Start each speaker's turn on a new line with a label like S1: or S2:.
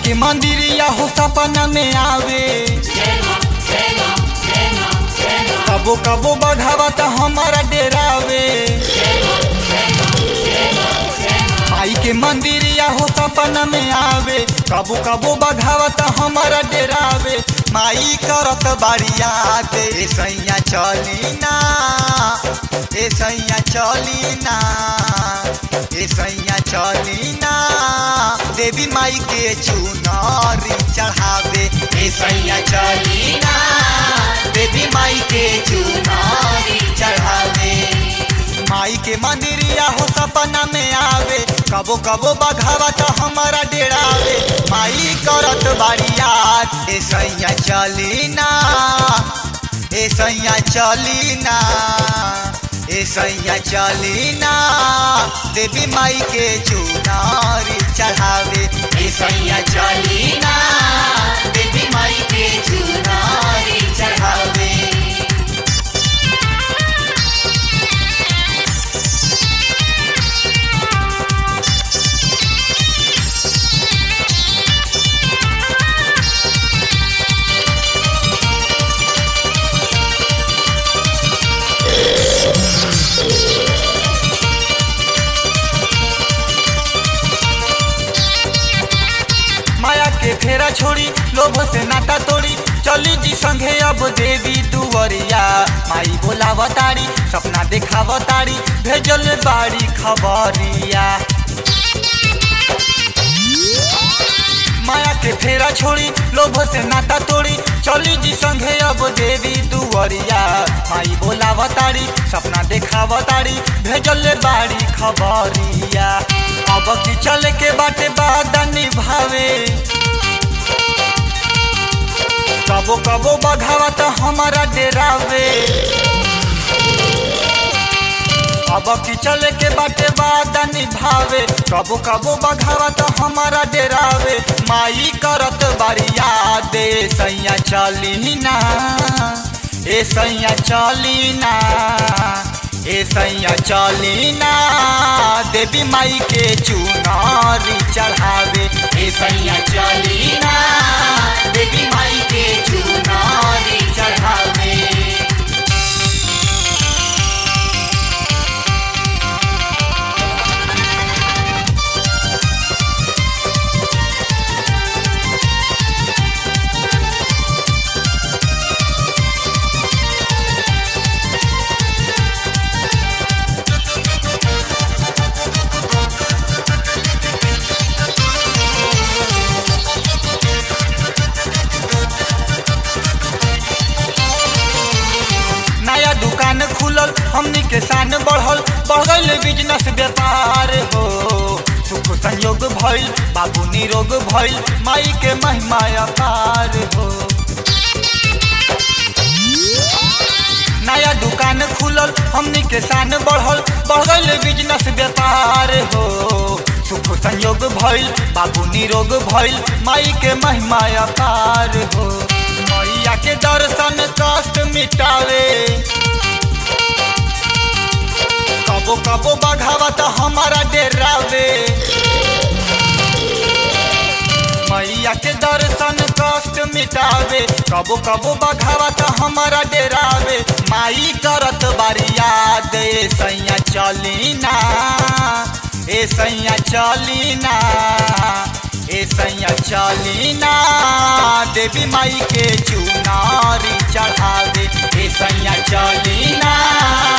S1: के मंदिरिया हो सपना में आवे कबो कबो बघावा त हमारा डेरावे माई के मंदिरिया हो सपना में आवे कबो कबो बघावा त हमारा डेरावे माई करत बारिया दे सैया चली ना ए सैया चली ना ए सैया चली ना देवी माई के चुनरी चढ़ावे ए सैया चली ना देवी माई के चुनरी चढ़ावे माई के मंदिरिया हो सपना में आवे कबो कबो बघावा तो हमारा डेरावे माई करत बारिया ए सैया चली ना ए सैया चली ना ए सैया चली ना देवी माई के चुनारी चढ़ावे ए सैया चली ना देवी माई के चुनारी चढ़ावे माया के फेरा छोड़ी लोभ से नाता तोड़ी चली जी संगे अब देवी दुवरिया माई बोलावतारी सपना देखावतारी भेजल बाड़ी खबरिया माया के फेरा छोड़ी लोभ से नाता तोड़ी चली जी संगे अब देवी दुवरिया माई बोलावतारी सपना देखावतारी भेजल बाड़ी खबरिया अब की चले के बाटे बादा निभावे कबो कबो बघावा तो हमारा डेरावे अब की चले के बाटे बादा निभावे कबो कबो बघावा तो हमारा डेरावे माई करत बारिया दे सैया चली ना ए सैया चली ना ए सैया चली ना देवी माई के चुनारी चढ़ावे ए सैया चली ना देवी माई के चुनारी चढ़ावे नया दुकान खुलल हमनी के शान बढ़ल बढ़ गईल बिजनेस व्यापार हो सुख संयोग भइल बाबू निरोग भइल माई के महिमा अपार हो नया दुकान खुलल हमनी के शान बढ़ल बढ़ गईल बिजनेस व्यापार हो सुख संयोग भइल बाबू निरोग भइल माई के महिमा अपार हो मैया के दर्शन कष्ट मिटावे कबो कबो बघावा तो हमारा डेरावे मैया के दर्शन कष्ट मिटावे कबो कबो बघावा तो हमारा डेरावे माई करत बारिया दे सैया चली ना ए सैया चली ना ए सैया चली ना देवी माई के चुनारी चढ़ावे ए सैया चली ना